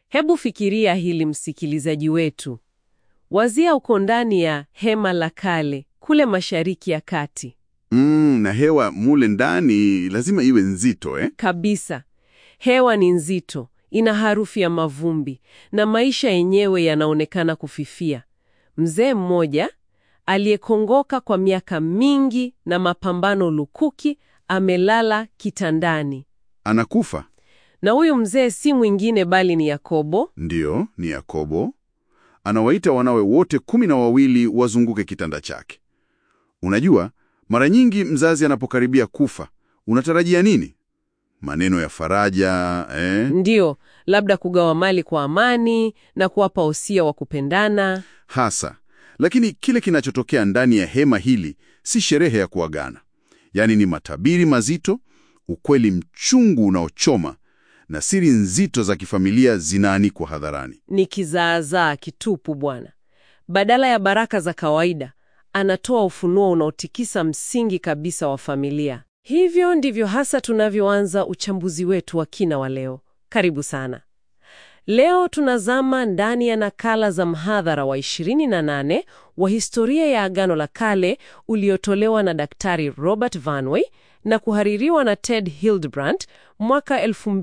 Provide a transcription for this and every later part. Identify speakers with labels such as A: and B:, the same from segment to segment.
A: Hebu fikiria hili, msikilizaji wetu. Wazia uko ndani ya hema la kale kule Mashariki ya Kati
B: Mm, na hewa mule ndani lazima iwe nzito eh?
A: kabisa. Hewa ni nzito, ina harufu ya mavumbi na maisha yenyewe yanaonekana kufifia. Mzee mmoja aliyekongoka kwa miaka mingi na mapambano lukuki amelala kitandani,
B: Anakufa.
A: na huyu mzee si mwingine bali ni Yakobo.
B: Ndiyo, ni Yakobo. Anawaita wanawe wote kumi na wawili wazunguke kitanda chake. Unajua, mara nyingi mzazi anapokaribia kufa, unatarajia nini? Maneno ya faraja eh?
A: Ndiyo, labda kugawa mali kwa amani na kuwapa usia wa kupendana.
B: Hasa. Lakini kile kinachotokea ndani ya hema hili si sherehe ya kuagana. Yaani ni matabiri mazito, ukweli mchungu unaochoma na siri nzito za kifamilia zinaanikwa hadharani.
A: Ni kizaazaa kitupu bwana. Badala ya baraka za kawaida, anatoa ufunuo unaotikisa msingi kabisa wa familia. Hivyo ndivyo hasa tunavyoanza uchambuzi wetu wa kina wa leo. Karibu sana. Leo tunazama ndani ya nakala za mhadhara wa 28 wa historia ya Agano la Kale uliotolewa na Daktari Robert Vanway na kuhaririwa na Ted Hildebrandt mwaka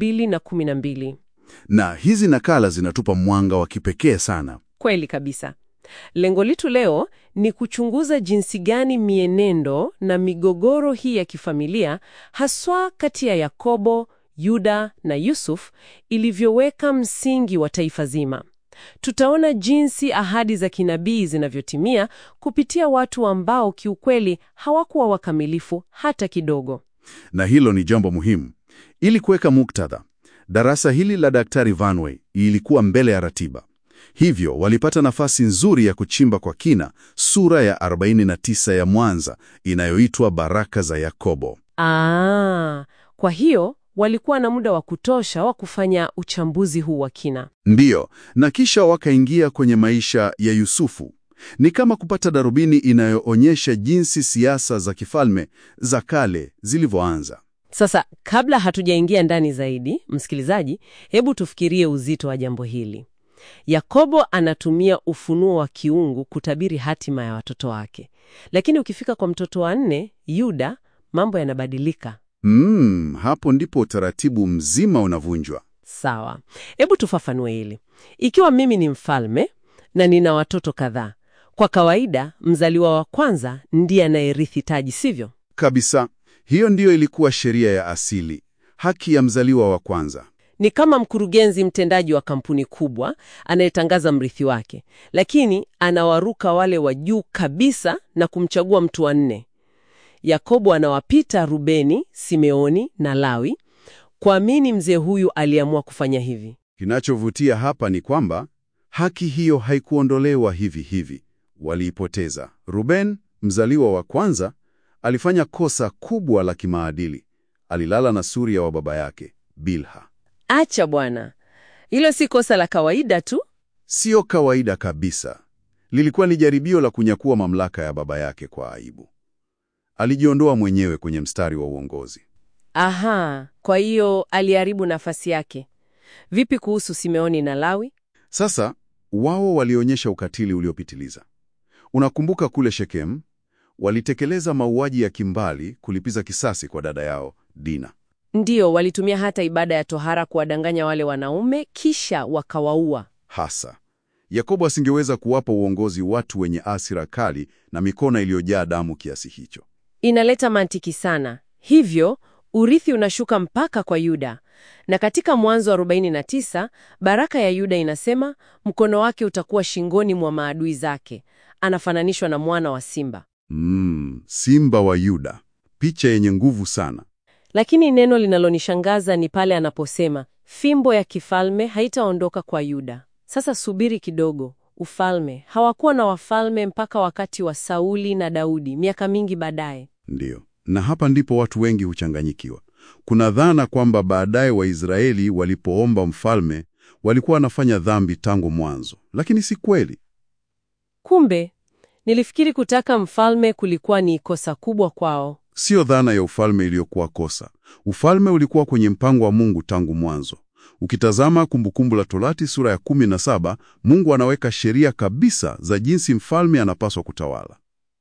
A: 2012.
B: Na hizi nakala zinatupa mwanga wa kipekee sana.
A: Kweli kabisa. Lengo letu leo ni kuchunguza jinsi gani mienendo na migogoro hii ya kifamilia haswa kati ya Yakobo, Yuda na Yusuf ilivyoweka msingi wa taifa zima. Tutaona jinsi ahadi za kinabii zinavyotimia kupitia watu ambao kiukweli hawakuwa wakamilifu hata kidogo.
B: Na hilo ni jambo muhimu. Ili kuweka muktadha, darasa hili la Daktari Vanway ilikuwa mbele ya ratiba. Hivyo walipata nafasi nzuri ya kuchimba kwa kina sura ya 49 ya Mwanza inayoitwa Baraka za Yakobo.
A: Ah, kwa hiyo walikuwa na muda wa kutosha wa kufanya uchambuzi huu wa kina.
B: Ndiyo, na kisha wakaingia kwenye maisha ya Yusufu. Ni kama kupata darubini inayoonyesha jinsi siasa za kifalme za kale zilivyoanza.
A: Sasa, kabla hatujaingia ndani zaidi, msikilizaji, hebu tufikirie uzito wa jambo hili. Yakobo anatumia ufunuo wa kiungu kutabiri hatima ya watoto wake, lakini ukifika kwa mtoto wa nne, Yuda, mambo yanabadilika.
B: Mm, hapo ndipo utaratibu mzima unavunjwa.
A: Sawa, hebu tufafanue hili. Ikiwa mimi ni mfalme na nina watoto kadhaa, kwa kawaida mzaliwa wa kwanza ndiye anayerithi taji, sivyo?
B: Kabisa. Hiyo ndiyo ilikuwa sheria ya asili, haki ya mzaliwa wa kwanza.
A: Ni kama mkurugenzi mtendaji wa kampuni kubwa anayetangaza mrithi wake, lakini anawaruka wale wa juu kabisa na kumchagua mtu wa nne. Yakobo anawapita Rubeni, Simeoni na Lawi. Kwa nini mzee huyu aliamua kufanya hivi?
B: Kinachovutia hapa ni kwamba haki hiyo haikuondolewa hivi hivi, waliipoteza. Ruben, mzaliwa wa kwanza, alifanya kosa kubwa la kimaadili. Alilala na suria wa baba yake Bilha.
A: Acha bwana, hilo si kosa la kawaida tu.
B: Sio kawaida kabisa. Lilikuwa ni jaribio la kunyakua mamlaka ya baba yake kwa aibu. Alijiondoa mwenyewe kwenye mstari wa uongozi.
A: Aha, kwa hiyo aliharibu nafasi yake. Vipi kuhusu Simeoni na Lawi?
B: Sasa wao walionyesha ukatili uliopitiliza. Unakumbuka kule Shekemu, walitekeleza mauaji ya kimbali kulipiza kisasi kwa dada yao Dina.
A: Ndiyo, walitumia hata ibada ya tohara kuwadanganya wale wanaume, kisha wakawaua.
B: Hasa Yakobo asingeweza kuwapa uongozi watu wenye asira kali na mikono iliyojaa damu kiasi hicho.
A: Inaleta mantiki sana. Hivyo urithi unashuka mpaka kwa Yuda, na katika Mwanzo wa 49 baraka ya Yuda inasema mkono wake utakuwa shingoni mwa maadui zake. Anafananishwa na mwana wa simba,
B: Mm, simba wa Yuda, picha yenye nguvu sana.
A: lakini neno linalonishangaza ni pale anaposema fimbo ya kifalme haitaondoka kwa Yuda. Sasa subiri kidogo, ufalme hawakuwa na wafalme mpaka wakati wa Sauli na Daudi, miaka mingi baadaye.
B: Ndiyo, na hapa ndipo watu wengi huchanganyikiwa. Kuna dhana kwamba baadaye Waisraeli walipoomba mfalme walikuwa wanafanya dhambi tangu mwanzo, lakini si kweli.
A: Kumbe nilifikiri kutaka mfalme kulikuwa ni kosa kubwa kwao.
B: Sio dhana ya ufalme iliyokuwa kosa. Ufalme ulikuwa kwenye mpango wa Mungu tangu mwanzo. Ukitazama Kumbukumbu la Torati sura ya 17, Mungu anaweka sheria kabisa za jinsi mfalme anapaswa kutawala.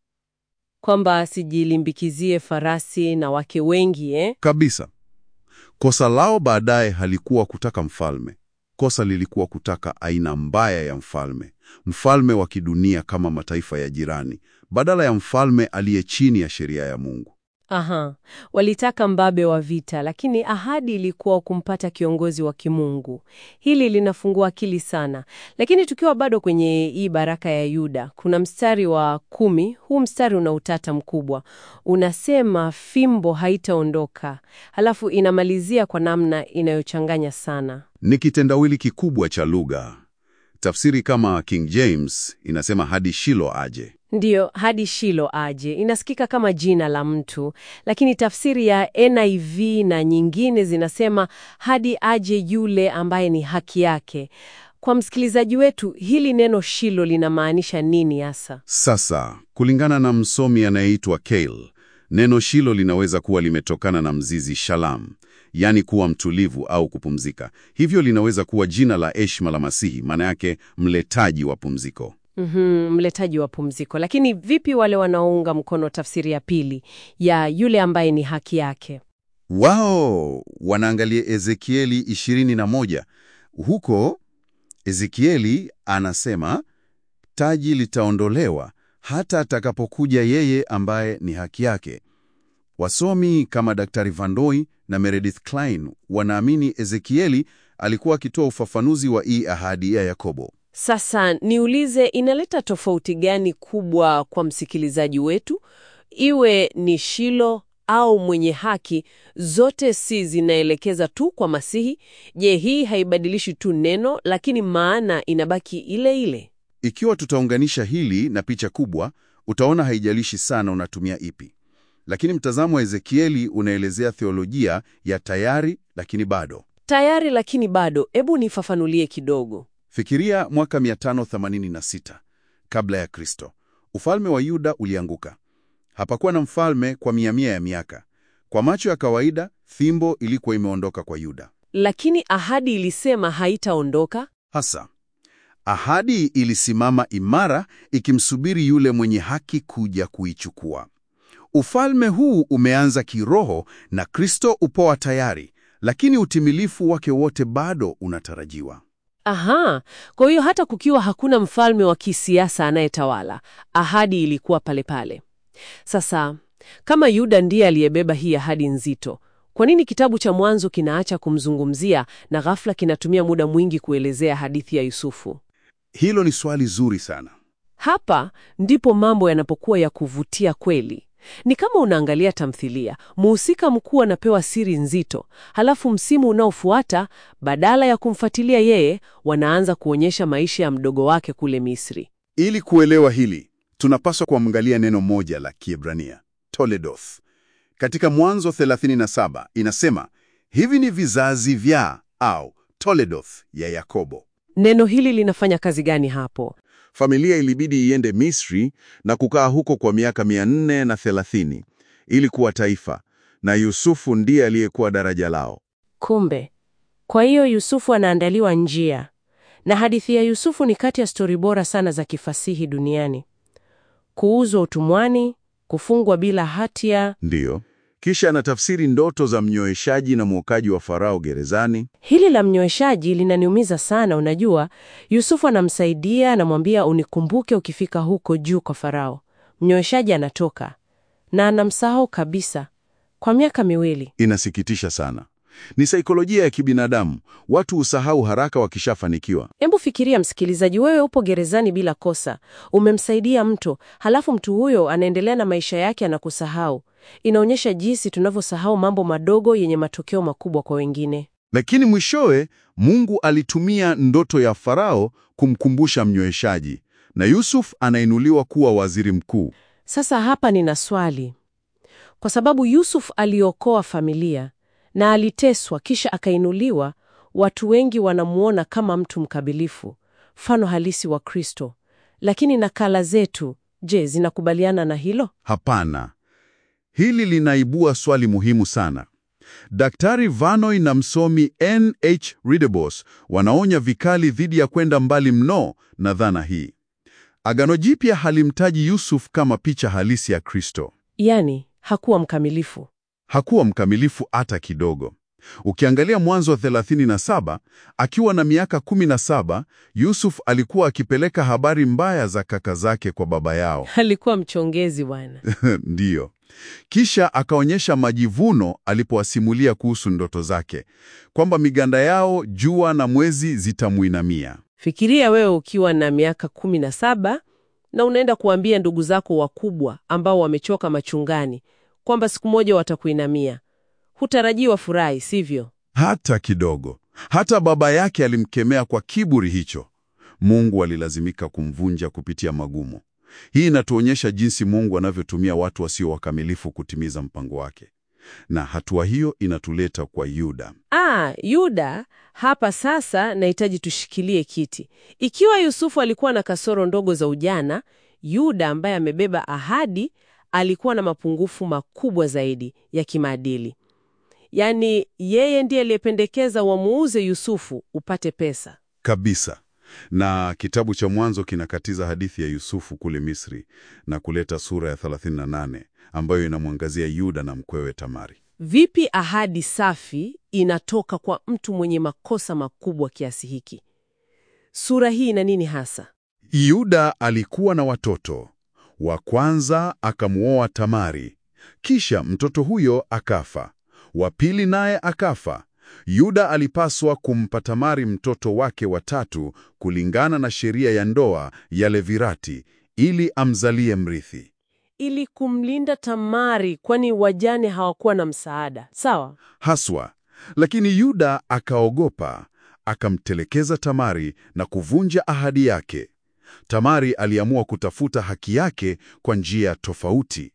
A: Kwamba asijilimbikizie farasi na wake wengi eh?
B: Kabisa. Kosa lao baadaye halikuwa kutaka mfalme. Kosa lilikuwa kutaka aina mbaya ya mfalme, mfalme wa kidunia kama mataifa ya jirani, badala ya mfalme aliye chini ya sheria ya Mungu.
A: Aha, walitaka mbabe wa vita, lakini ahadi ilikuwa kumpata kiongozi wa kimungu. Hili linafungua akili sana. Lakini tukiwa bado kwenye hii baraka ya Yuda, kuna mstari wa kumi. Huu mstari una utata mkubwa, unasema fimbo haitaondoka, halafu inamalizia kwa namna inayochanganya sana.
B: Ni kitendawili kikubwa cha lugha. Tafsiri kama King James inasema hadi Shilo aje.
A: Ndiyo, hadi Shilo aje. Inasikika kama jina la mtu, lakini tafsiri ya NIV na nyingine zinasema hadi aje yule ambaye ni haki yake. Kwa msikilizaji wetu, hili neno Shilo linamaanisha nini hasa?
B: Sasa, kulingana na msomi anayeitwa Kale, neno Shilo linaweza kuwa limetokana na mzizi shalam, yaani kuwa mtulivu au kupumzika. Hivyo linaweza kuwa jina la heshima la Masihi, maana yake mletaji wa pumziko.
A: Mhm, mletaji wa pumziko. Lakini vipi wale wanaounga mkono tafsiri ya pili ya yule ambaye ni haki yake?
B: Wao wanaangalia Ezekieli 21. Huko Ezekieli anasema taji litaondolewa hata atakapokuja yeye ambaye ni haki yake. Wasomi kama Daktari Vandoi na Meredith Klein wanaamini Ezekieli alikuwa akitoa ufafanuzi wa hii ahadi ya Yakobo.
A: Sasa niulize, inaleta tofauti gani kubwa kwa msikilizaji wetu, iwe ni Shilo au mwenye haki? Zote si zinaelekeza tu kwa Masihi? Je, hii haibadilishi tu neno, lakini maana inabaki ile ile?
B: Ikiwa tutaunganisha hili na picha kubwa, utaona haijalishi sana unatumia ipi. Lakini mtazamo wa Ezekieli unaelezea theolojia ya tayari lakini bado.
A: Tayari lakini bado. Hebu nifafanulie kidogo.
B: Fikiria mwaka 586 kabla ya Kristo. Ufalme wa Yuda ulianguka. Hapakuwa na mfalme kwa mia mia ya miaka. Kwa macho ya kawaida, fimbo ilikuwa imeondoka kwa Yuda.
A: Lakini ahadi ilisema haitaondoka.
B: Hasa ahadi ilisimama imara ikimsubiri yule mwenye haki kuja kuichukua. Ufalme huu umeanza kiroho na Kristo upoa tayari, lakini utimilifu wake wote bado unatarajiwa.
A: Aha, kwa hiyo hata kukiwa hakuna mfalme wa kisiasa anayetawala, ahadi ilikuwa pale pale. Sasa kama Yuda ndiye aliyebeba hii ahadi nzito, kwa nini kitabu cha Mwanzo kinaacha kumzungumzia na ghafla kinatumia muda mwingi kuelezea hadithi ya Yusufu?
B: Hilo ni swali zuri sana.
A: Hapa ndipo mambo yanapokuwa ya kuvutia kweli. Ni kama unaangalia tamthilia, muhusika mkuu anapewa siri nzito, halafu msimu unaofuata badala ya kumfuatilia yeye, wanaanza kuonyesha maisha ya mdogo wake kule Misri.
B: Ili kuelewa hili, tunapaswa kuangalia neno moja la Kiebrania, Toledoth. Katika Mwanzo 37 inasema hivi ni vizazi vya au Toledoth ya Yakobo.
A: Neno hili linafanya kazi gani hapo?
B: Familia ilibidi iende Misri na kukaa huko kwa miaka 430 ili kuwa taifa, na Yusufu ndiye aliyekuwa daraja lao.
C: Kumbe, kwa hiyo Yusufu anaandaliwa njia, na hadithi ya Yusufu ni kati ya stori bora sana za kifasihi duniani. Kuuzwa utumwani, kufungwa bila hatia.
B: Ndiyo. Kisha anatafsiri ndoto za mnyoeshaji na mwokaji wa Farao gerezani.
C: Hili la mnyweshaji linaniumiza sana. Unajua, Yusufu anamsaidia, anamwambia unikumbuke ukifika huko juu kwa Farao. Mnyweshaji anatoka na anamsahau kabisa kwa miaka miwili.
B: Inasikitisha sana. Ni saikolojia ya kibinadamu. Watu husahau haraka wakishafanikiwa.
C: Hebu fikiria, msikilizaji, wewe upo gerezani bila kosa, umemsaidia mtu, halafu mtu huyo anaendelea na maisha yake, anakusahau. Inaonyesha jinsi tunavyosahau mambo madogo yenye matokeo makubwa kwa wengine.
B: Lakini mwishowe Mungu alitumia ndoto ya Farao kumkumbusha mnyweshaji, na Yusuf anainuliwa kuwa waziri mkuu.
C: Sasa hapa nina swali, kwa sababu Yusuf aliokoa familia na aliteswa kisha akainuliwa. Watu wengi wanamuona kama mtu mkabilifu, mfano halisi wa Kristo. Lakini nakala zetu, je, zinakubaliana na hilo?
B: Hapana. Hili linaibua swali muhimu sana. Daktari Vanoi na msomi N.H. Ridebos wanaonya vikali dhidi ya kwenda mbali mno na dhana hii. Agano Jipya halimtaji Yusuf kama picha halisi ya Kristo.
C: Yaani, hakuwa mkamilifu.
B: Hakuwa mkamilifu hata kidogo. Ukiangalia Mwanzo wa 37, akiwa na miaka 17, Yusuf alikuwa akipeleka habari mbaya za kaka zake kwa baba yao.
C: Alikuwa mchongezi bwana.
B: Ndiyo. Kisha akaonyesha majivuno alipowasimulia kuhusu ndoto zake, kwamba miganda yao, jua na mwezi zitamuinamia.
C: Fikiria wewe ukiwa na miaka kumi na saba na unaenda kuambia ndugu zako wakubwa ambao wamechoka machungani kwamba siku moja watakuinamia. Hutarajii wafurahi, sivyo?
B: Hata kidogo. Hata baba yake alimkemea kwa kiburi hicho. Mungu alilazimika kumvunja kupitia magumu. Hii inatuonyesha jinsi Mungu anavyotumia watu wasio wakamilifu kutimiza mpango wake, na hatua hiyo inatuleta kwa Yuda.
C: Ah, Yuda hapa sasa nahitaji tushikilie kiti. Ikiwa Yusufu alikuwa na kasoro ndogo za ujana, Yuda ambaye amebeba ahadi alikuwa na mapungufu makubwa zaidi ya kimaadili. Yaani yeye ndiye aliyependekeza wamuuze Yusufu upate pesa.
B: Kabisa. Na kitabu cha Mwanzo kinakatiza hadithi ya Yusufu kule Misri na kuleta sura ya 38 ambayo inamwangazia Yuda na mkwewe Tamari.
C: Vipi ahadi safi inatoka kwa mtu mwenye makosa makubwa kiasi hiki? Sura hii ina nini hasa?
B: Yuda alikuwa na watoto. Wa kwanza akamwoa Tamari, kisha mtoto huyo akafa. Wa pili naye akafa. Yuda alipaswa kumpa Tamari mtoto wake wa tatu kulingana na sheria ya ndoa ya Levirati ili amzalie mrithi.
C: Ili kumlinda Tamari, kwani wajane hawakuwa na msaada. Sawa?
B: Haswa. Lakini Yuda akaogopa, akamtelekeza Tamari na kuvunja ahadi yake. Tamari aliamua kutafuta haki yake kwa njia tofauti.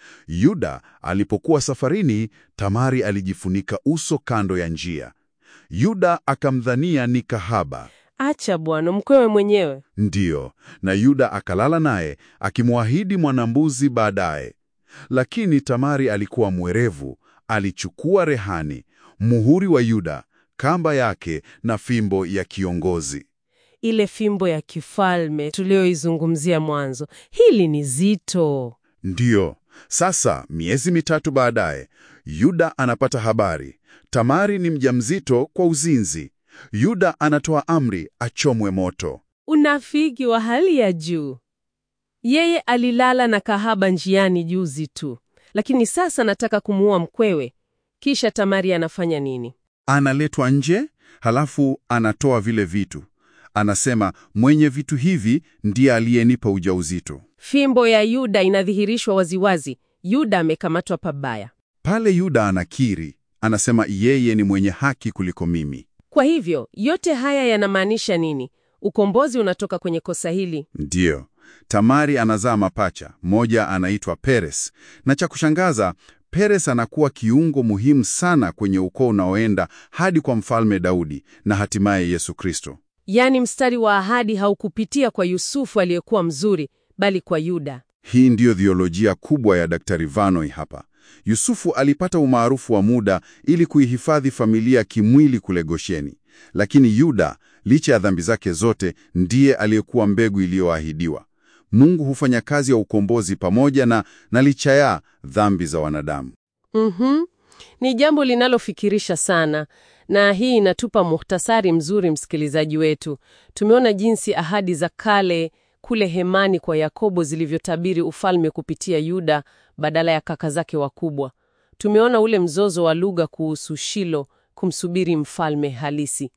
B: Yuda alipokuwa safarini, Tamari alijifunika uso kando ya njia. Yuda akamdhania ni kahaba.
C: Acha bwana, mkwewe mwenyewe.
B: Ndiyo, na Yuda akalala naye akimwahidi mwanambuzi baadaye. Lakini Tamari alikuwa mwerevu, alichukua rehani, muhuri wa Yuda, kamba yake na fimbo ya kiongozi.
C: Ile fimbo ya kifalme tuliyoizungumzia mwanzo. Hili ni zito.
B: Ndiyo. Sasa miezi mitatu baadaye, Yuda anapata habari Tamari ni mjamzito kwa uzinzi. Yuda anatoa amri achomwe moto.
C: Unafiki wa hali ya juu. Yeye alilala na kahaba njiani juzi tu, lakini sasa nataka kumuua mkwewe. Kisha Tamari anafanya nini?
B: Analetwa nje, halafu anatoa vile vitu. Anasema mwenye vitu hivi ndiye aliyenipa ujauzito.
C: Fimbo ya Yuda inadhihirishwa waziwazi. Yuda amekamatwa pabaya.
B: Pale Yuda anakiri, anasema yeye ni mwenye haki kuliko mimi.
C: Kwa hivyo yote haya yanamaanisha nini? Ukombozi unatoka kwenye kosa hili.
B: Ndiyo, Tamari anazaa mapacha, mmoja anaitwa Peres, na cha kushangaza, Peres anakuwa kiungo muhimu sana kwenye ukoo unaoenda hadi kwa Mfalme Daudi na hatimaye Yesu Kristo.
C: Yaani mstari wa ahadi haukupitia kwa Yusufu aliyekuwa mzuri, bali kwa Yuda.
B: Hii ndiyo dhiolojia kubwa ya Daktari Vanoi hapa. Yusufu alipata umaarufu wa muda ili kuihifadhi familia kimwili kule Gosheni, lakini Yuda, licha ya dhambi zake zote, ndiye aliyekuwa mbegu iliyoahidiwa. Mungu hufanya kazi ya ukombozi pamoja na, na licha ya dhambi za wanadamu.
C: Mhm. Ni jambo linalofikirisha sana, na hii inatupa muhtasari mzuri, msikilizaji wetu. Tumeona jinsi ahadi za kale kule hemani kwa Yakobo zilivyotabiri ufalme kupitia Yuda badala ya kaka zake wakubwa. Tumeona ule mzozo wa lugha kuhusu Shilo kumsubiri mfalme halisi.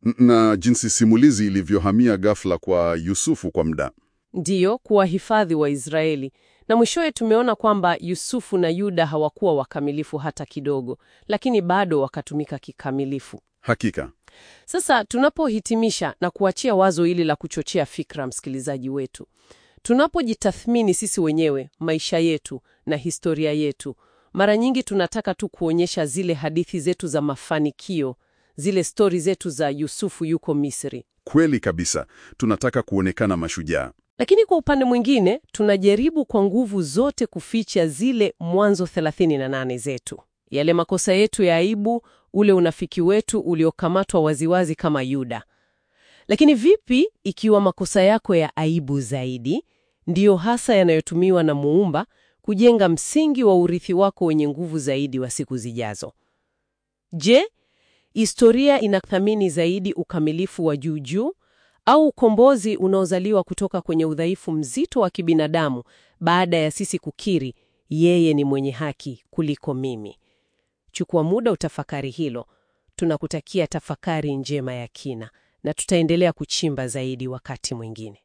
B: Na jinsi simulizi ilivyohamia ghafla kwa Yusufu kwa muda.
C: Ndiyo, kuwahifadhi Waisraeli. Na mwishowe tumeona kwamba Yusufu na Yuda hawakuwa wakamilifu hata kidogo, lakini bado wakatumika kikamilifu.
B: Hakika.
C: Sasa tunapohitimisha na kuachia wazo hili la kuchochea fikra, msikilizaji wetu, tunapojitathmini sisi wenyewe, maisha yetu na historia yetu, mara nyingi tunataka tu kuonyesha zile hadithi zetu za mafanikio, zile stori zetu za Yusufu yuko Misri.
B: Kweli kabisa, tunataka kuonekana mashujaa.
C: Lakini kwa upande mwingine tunajaribu kwa nguvu zote kuficha zile Mwanzo 38 zetu. yale makosa yetu ya aibu, ule unafiki wetu uliokamatwa waziwazi kama Yuda. Lakini vipi ikiwa makosa yako ya aibu zaidi ndiyo hasa yanayotumiwa na Muumba kujenga msingi wa urithi wako wenye nguvu zaidi wa siku zijazo? Je, historia inathamini zaidi ukamilifu wa juu juu au ukombozi unaozaliwa kutoka kwenye udhaifu mzito wa kibinadamu baada ya sisi kukiri yeye ni mwenye haki kuliko mimi? Chukua muda utafakari hilo. Tunakutakia tafakari njema ya kina na tutaendelea kuchimba zaidi wakati mwingine.